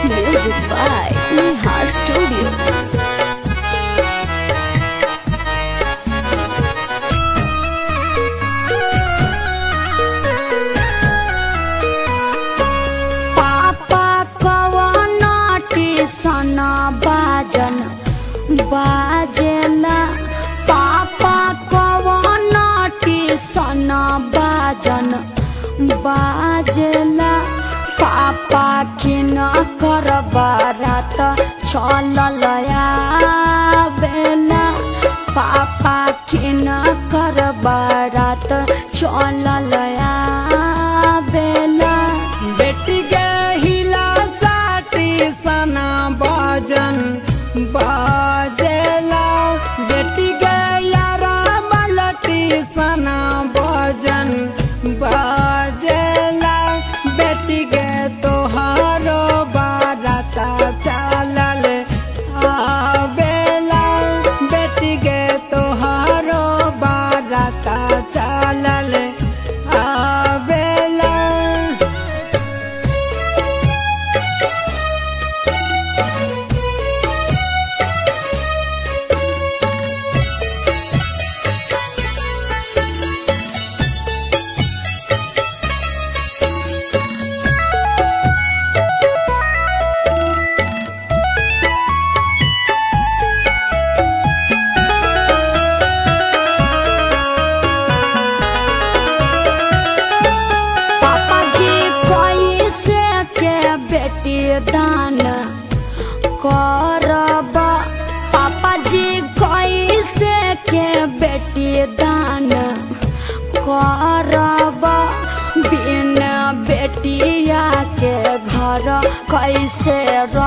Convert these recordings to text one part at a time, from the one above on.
Music by Neha Studio. पापा कवन टीसन बाजन बाजेला पापा कवन टीसन बाजन बाजेला पापा किन कर बारात चलल बेला पापा किन कर बारात चलल बेला बेटी गहिला साटी सना बाजन बाजेला बेटी गया रामलटी सना बाजन बाजेला बेटी गे तोहारो बाराता चालल आवेला बेटी गे तोहारो बाराता चालल आवेला पापा जी कैसे के बेटी दान करब पापा जी कैसे के बेटी दान करब बिन बेटिया के घर कैसे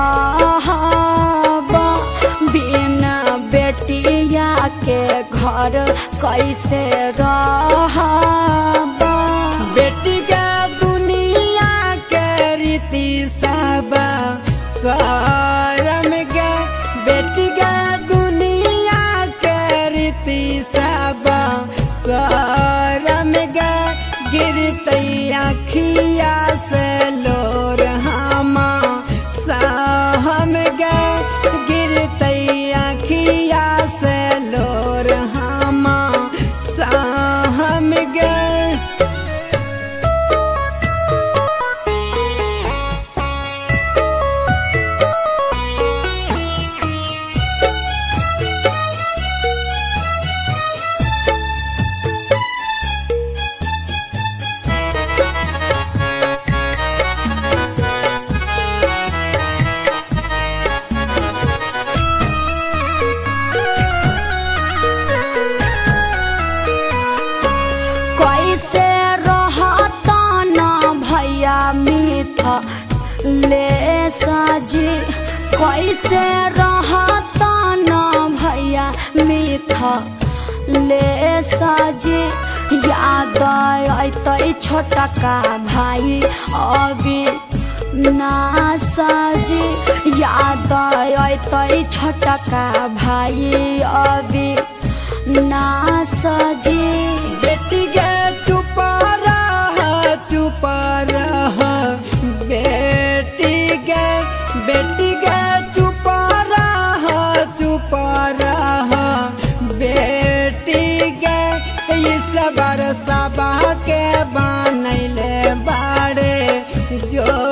रहब बिन बेटिया के घर कैसे रहब बेटी के दुनिया के रीति सब करम गे बेटी के दुनिया के रीति सब करम गे गिरतई अखिया से लोर हमा सहम गे गिरतई अखिया से लोर हमा सहम गे कैसे रहता न भैया मीठ ले सजी कैसे रहता न भैया मीठ ले सजी याद अतै छोटका भाई अभी ना सजी याद अतै छोटका भाई अभी ना सजी बेटी गे चुप रह चुप रह बेटी गे बेटी गे चुप रह चुप रह बेटी गे इस बार सबा के बनैले बाड़े जो